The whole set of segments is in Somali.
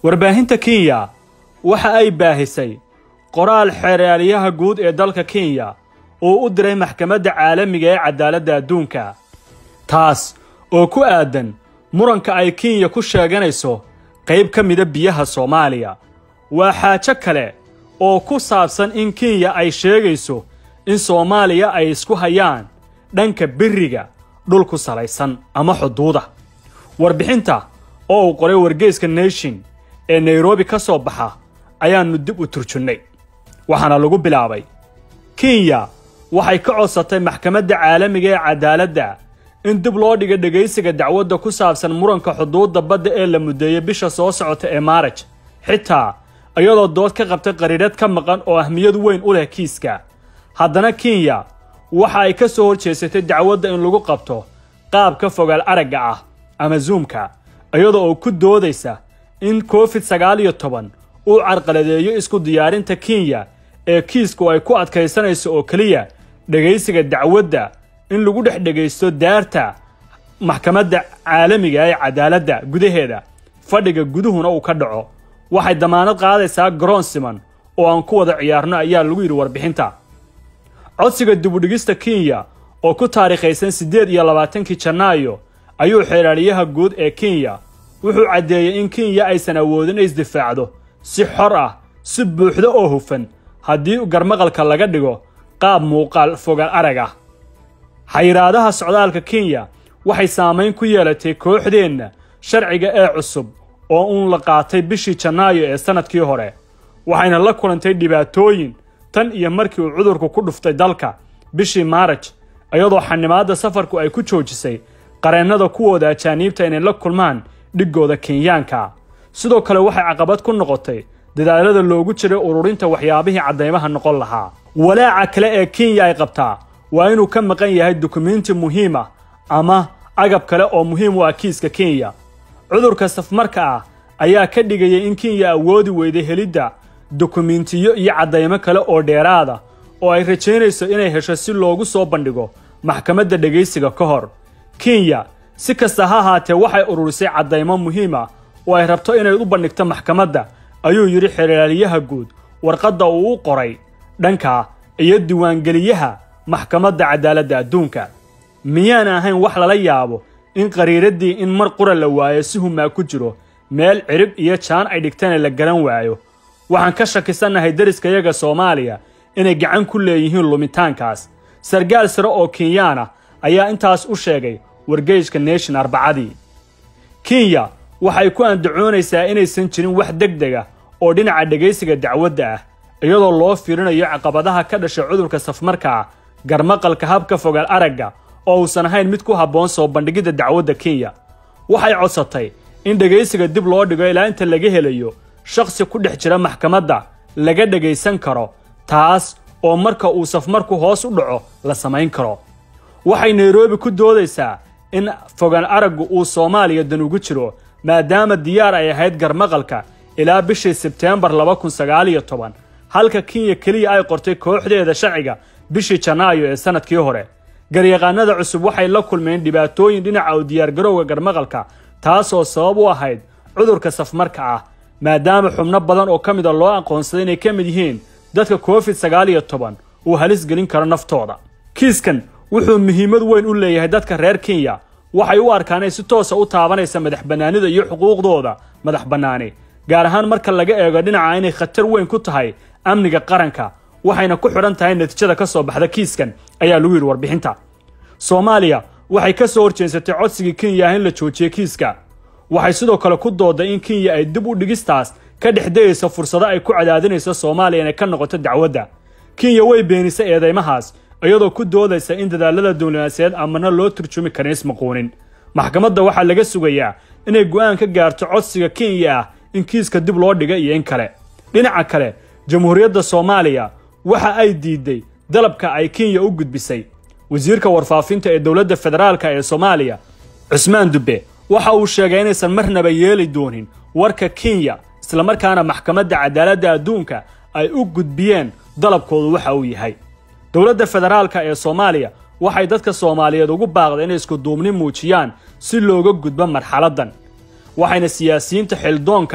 warbaahinta kenya waxa ay baahisay qoraal xeeraalyaha guud ee dalka kenya uu u diray maxkamadda caalamiga ee cadaaladda adduunka taas oo ku aadan muranka ay kenya ku sheeganayso qayb ka mida biyaha soomaaliya waa xaajo kale oo ku saabsan in kenya ay sheegayso in soomaaliya ay isku hayaan dhanka beriga dhul ku salaysan ama xuduuda warbixinta oo uu qoray wargeyska nation ee nairobi ka soo baxa ayaannu dib u turjunnay waxaana lagu bilaabay kenya waxay ka codsatay maxkamadda caalamiga ee cadaaladda in dib loo dhiga dhegaysiga dacwadda ku saabsan muranka xuduudda badda ee la muddeeyey bisha soo socota ee maaraj xitaa iyadoo dood ka qabtay qariirad ka maqan oo ahmiyad weyn u leh kiiska haddana kenya waxa ay ka soo horjeesatay dacwadda in lagu qabto qaab ka fogaal aragga ah ama zuumka iyadoo oo ku doodaysa in covid sagaal iyo toban uu carqaladeeyo isku diyaarinta kenya ee kiisku ay ku adkaysanayso oo keliya dhegaysiga dacwadda in lagu dhex dhegaysto daarta maxkamadda caalamiga ee cadaaladda gudaheeda fadhiga guduhuna uu ka dhaco waxay damaanad qaadaysaa garoon siman oo aan ku wada ciyaarno ayaa lagu yidhi warbixinta codsiga dibudhigista kenya oo ku taariikhaysan siddeed iyo labaatankii janaayo ayuu xeeraaliyaha guud ee kenya wuxuu caddeeyey in kenya aysan awoodin ay isdifaacdo si xor ah si buuxda oo hufan haddii garmaqalka laga dhigo qaab muuqaal fogaal arag ah xayiraadaha socdaalka kenya waxay saamayn ku yeelatay kooxdeenna sharciga ee cusub oo uun la qaatay bishii janaayo ee sannadkii hore waxayna la kulantay dhibaatooyin tan iyo markii uu cudurku ku dhuftay dalka bishii maaraj iyadoo xanimaadda safarku ay ku joojisay qareennada kuwooda ajaaniibta inay la kulmaan dhiggooda kenyaanka sidoo kale waxay caqabad ku noqotay dadaalada loogu jiray ururinta waxyaabihii caddaymaha noqon lahaa walaaca kale ee kenya ay qabtaa waa inuu ka maqan yahay dukumiinti muhiim ah ama agab kale oo muhiim u ah kiiska kenya cudurka safmarka ah ayaa ka dhigayay in kenya awoodi weyday helidda dukumiintiyo iyo caddaymo kale oo dheeraada oo ay rajaynayso inay hesho si loogu soo bandhigo maxkamadda dhegaysiga ka hor kenya si kasta ha ahaatee waxay ururisay caddaymo muhiim ah oo ay rabto inay u bandhigto maxkamadda ayuu yidhi xeeraaliyaha guud warqadda uu u qoray dhanka iyo diiwaangeliyaha maxkamadda cadaaladda adduunka miyaan ahayn wax lala yaabo in qariiraddii in mar qura la waayo si humaa ku jiro meel cirib iyo jaan ay dhigtana la garan waayo waxaan ka shakisannahay deriskayaga soomaaliya inay gacan ku leeyihiin lumitaankaas sargaal sare oo kenyaan ah ayaa intaas u sheegay wargeyska nation arbacadii kenya waxay ku andacoonaysaa inaysan jirin wax deg deg ah oo dhinaca dhegaysiga dacwadda ah iyadoo loo fiirinayo caqabadaha ka dhashay cudurka safmarka ah garmaqalka habka fogaal aragga oo uusan ahayn mid ku habboon soo bandhigidda dacwadda kenya waxay codsatay in dhegaysiga dib loo dhigo ilaa inta laga helayo shakhsi ku dhex jira maxkamadda laga dhegaysan karo taas oo marka uu safmarku hoos u dhaco la samayn karo waxay nairobi ku doodaysaa in fogaan araggu uu soomaaliya dan ugu jiro maadaama diyaar ay ahayd garmaqalka ilaa bishii sebteembar laba kun sagaal iyo toban halka kenya keliya ay qortay kooxdeeda sharciga bishii janaayo ee sannadkii hore garyaqaanada cusub waxay la kulmeen dhibaatooyin dhinaca u diyaargarowga garmaqalka taasoo sabab u ahayd cudurka safmarka ah maadaama xubno badan oo ka mida loo aqoonsaday inay ka mid yihiin dadka covid sagaal iyo toban uu halis gelin karo naftooda kiiskan wuxuu muhiimad weyn u leeyahay dadka reer kenya waxay u arkaan inay si toosa u taabanaysa madax bannaanida iyo xuquuqdooda madax bannaani gaar ahaan marka laga eego dhinaca inay khatar weyn ku tahay amniga qaranka waxayna ku xidhan tahay natiijada ka soo baxda kiiskan ayaa lagu yidhi warbixinta soomaaliya waxay ka soo horjeensatay codsigii kenya ah in la joojiyo kiiska waxay sidoo kale ku dooday in kenya ay dib u dhigistaas ka dhex dayayso fursado ay ku cadaadinayso soomaaliya inay ka noqoto dacwadda kenya way beenisay eedeymahaas iyadoo ku doodaysa in dadaalada diblomaasiyaed amana loo turjumi karin ismaquunin maxkamadda waxaa laga sugayaa inay go'aan ka gaarto codsiga kenya ah in kiiska dib loo dhiga iyo in kale dhinaca kale jamhuuriyadda soomaaliya waxa ay diiday dalabka ay kenya u gudbisay wasiirka warfaafinta ee dowladda federaalka ee soomaaliya cusmaan dubbe waxa uu sheegay inaysan marnaba yeeli doonin warka kenya islamarkaana maxkamadda cadaaladda adduunka ay u gudbiyeen dalabkoodu waxa uu yahay dowladda federaalka ee soomaaliya waxay dadka soomaaliyeed ugu baaqday inay iskuduubni muujiyaan si looga gudbo marxaladdan waxayna siyaasiyiinta xildoonka ah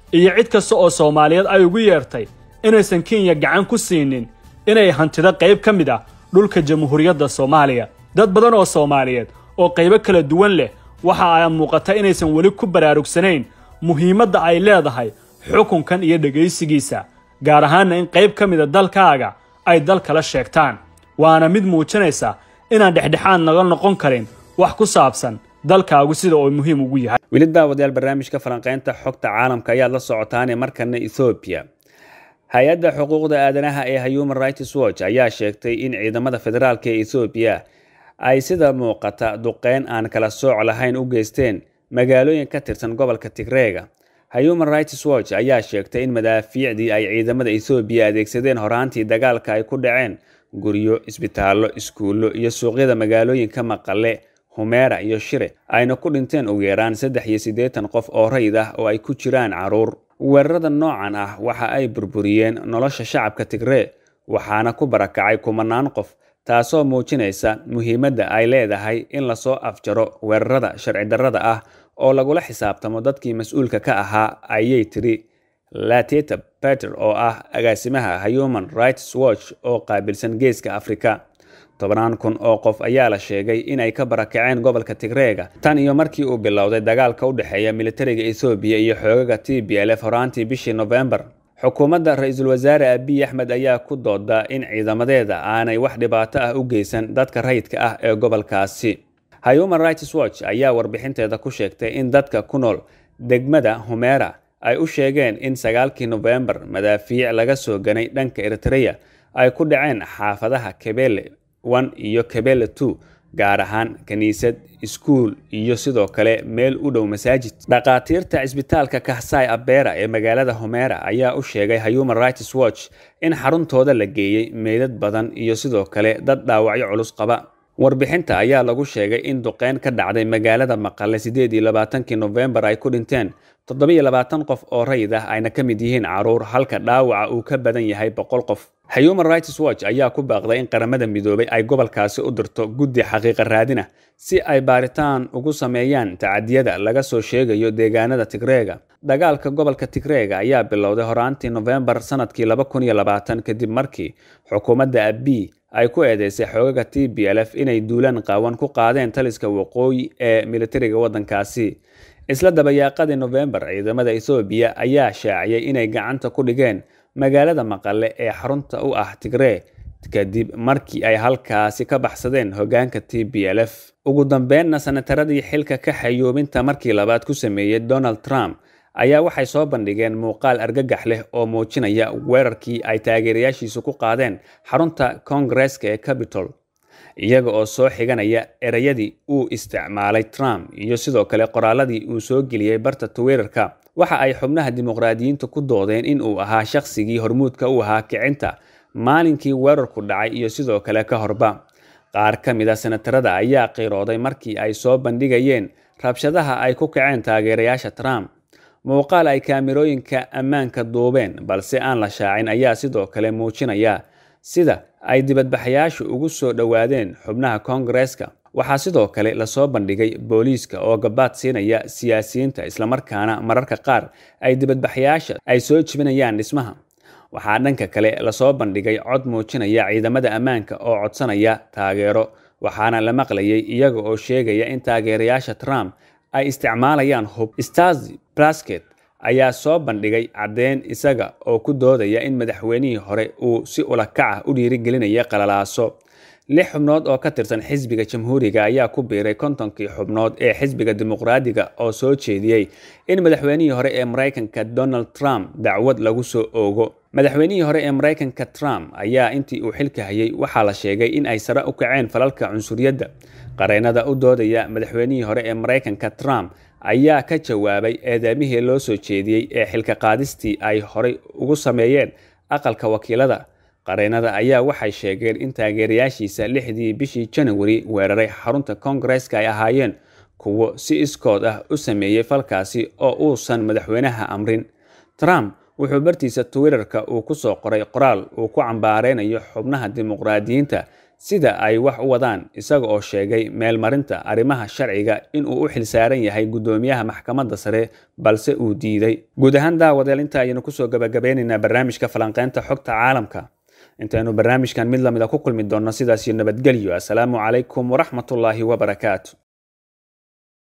iyo cid kasta oo soomaaliyeed ay ugu yeertay inaysan kenya gacan ku siinin inay hantido qayb ka mid ah dhulka jamhuuriyadda soomaaliya dad badan oo soomaaliyeed oo qaybo kala duwan leh waxa ay muuqata inaysan weli ku baraarugsanayn muhiimadda ay leedahay xukunkan iyo dhegaysigiisa gaar ahaanna in qayb ka mida dalkaaga ay dal kala sheegtaan waana mid muujinaysa inaan dhexdhexaad naga noqon karin wax ku saabsan dalkaagu sida uu muhiim ugu yahay weli daawadayaal barnaamijka falanqaynta xogta caalamka ayaad la socotaane markana ethoobiya hay-adda xuquuqda aadanaha ee human rights watch ayaa sheegtay in ciidamada federaalk ee ethoobiya ay sida muuqata duqeyn aan kala sooc lahayn u geysteen magaalooyin ka tirsan gobolka tigreega human rights watch ayaa sheegtay in madaafiicdii ay ciidamada ethoobiya adeegsadeen horaantii dagaalka ay ku dhaceen guryo isbitaallo iskuullo iyo suuqyada magaalooyinka maqale humeera iyo shire ayna ku dhinteen ugu yaraan saddex iyo siddeetan qof oo rayid ah oo ay ku jiraan caruur weerarada noocan ah waxa ay burburiyeen nolosha shacabka tigree waxaana ku barakacay kumanaan qof taasoo muujinaysa muhiimadda ay leedahay in lasoo afjaro weerarada sharci darrada ah oo lagula xisaabtamo dadkii mas-uulka ka ahaa ayay tiri lateta peter oo ah agaasimaha human rights watch oo qaabilsan geeska afrika tobannaan kun oo qof ayaa la sheegay inay ka barakaceen gobolka tigreega tan iyo markii uu bilowday dagaalka u dhexeeya militariga ethoobiya iyo xoogaga t b l f horaantii bishii nofembar xukuumadda ra-iisul wasaare abiy axmed ayaa ku dooda in ciidamadeeda aanay wax dhibaato ah u geysan dadka rayidka ah ee gobolkaasi human rights watch ayaa warbixinteeda ku sheegtay in dadka ku nool degmada humeera ay u sheegeen in sagaalkii nofembar madaafiic laga soo ganay dhanka eritreya ay ku dhaceen xaafadaha kebele one iyo kebele two gaar ahaan kiniisad iskuul iyo sidoo kale meel u dhow masaajid dhakhaatiirta cisbitaalka kahsai abera ee magaalada homeera ayaa u sheegay human rights watch in xaruntooda la geeyey meydad badan iyo sidoo kale dad dhaawacyo culus qaba warbixinta ayaa lagu sheegay in duqeyn ka dhacday magaalada maqale sideed iyo labaatankii nofembar ay ku dhinteen toddobiyo labaatan qof oo rayid ah ayna ka mid yihiin caruur halka dhaawaca uu ka badan yahay boqol qof human rights watch ayaa ku baaqday in qaramada midoobay ay gobolkaasi u dirto guddi xaqiiqa raadina si ay baaritaan ugu sameeyaan tacadiyada laga soo sheegayo deegaanada tigreega dagaalka gobolka tigreega ayaa bilowday horaantii nofembar sanadkii laba kun iyo labaatan kadib markii xukuumadda abiy ay ku eedeysay xoogaga t b l f inay duulaan qaawan ku qaadeen taliska waqooyi ee militariga waddankaasi isla dabayaaqadii nofembar ciidamada ethoobiya ayaa shaaciyay inay gacanta ku dhigeen magaalada maqale ee xarunta u ah tigree kadib markii ay halkaasi ka baxsadeen hoggaanka t b l f ugu dambeynna sanataradii xilka ka xayuubinta markii labaad ku sameeyey donald trump ayaa waxay soo bandhigeen muuqaal argagax leh oo muujinaya weerarkii ay taageerayaashiisu ku qaadeen xarunta koongareeska ee capitol iyaga oo soo xiganaya ereyadii uu isticmaalay trump iyo sidoo kale qoraaladii uu soo geliyey barta twitter-ka waxa ay xubnaha dimuqraadiyiinta ku doodeen in uu ahaa shaqsigii hormuudka u ahaa kicinta maalinkii weerarku dhacay iyo sidoo kale ka horba qaar ka mid a senatarada ayaa qiirooday markii ay soo bandhigayeen rabshadaha ay ku kaceen taageerayaasha trump muuqaal ay kaamirooyinka ammaanka duubeen balse aan la shaacin ayaa sidoo kale muujinaya sida ay dibadbaxayaashu ugu soo dhowaadeen xubnaha koongareeska waxaa sidoo kale lasoo bandhigay booliiska oo gabaad siinaya siyaasiyiinta islamarkaana mararka qaar ay dibadbaxayaasha ay soo jibinayaan dhismaha waxaa dhanka kale lasoo bandhigay cod muujinaya ciidamada ammaanka oo codsanaya taageero waxaana la maqlayay iyaga oo sheegaya in taageerayaasha trump ay isticmaalayaan hub stasi plasket ayaa soo bandhigay caddeyn isaga oo ku doodaya in madaxweynihii hore uu si ulakac ah u dhiirigelinaya qalalaaso lix xubnood oo ka tirsan xisbiga jamhuuriga ayaa ku biiray kontonkii xubnood ee xisbiga dimuqraadiga oo soo jeediyey in madaxweynihii hore ee maraykanka donald trump dacwad lagu soo oogo madaxweynihii hore ee maraykanka trump ayaa intii uu xilka hayay waxaa la sheegay in ay sare u kaceen falalka cunsuriyadda qareennada u doodaya madaxweynihii hore ee maraykanka trump ayaa ka jawaabay eedeemihii loo soo jeediyey ee xilka qaadistii ay horey ugu sameeyeen aqalka wakiilada qareennada ayaa waxay sheegeen in taageerayaashiisa lixdii bishii janawari weeraray xarunta koongareeska ay ahaayeen kuwo si iskood ah u sameeyey falkaasi oo uusan madaxweynaha amrin trump wuxuu bartiisa twitterka uu ku soo qoray qoraal uu ku cambaareynayo xubnaha dimuqraadiyiinta sida ay wax u wadaan isaga oo sheegay meelmarinta arrimaha sharciga inuu u xilsaaran yahay guddoomiyaha maxkamadda sare balse uu diiday guud ahaan daawadeel inta ayaynu kusoo gabagabeynaynaa barnaamijka falanqeynta xogta caalamka intaynu barnaamijkan mid lamida ku kulmi doonno sidaasiyo nabadgelyo assalaamu calaykum waraxmatullaahi wabarakaatu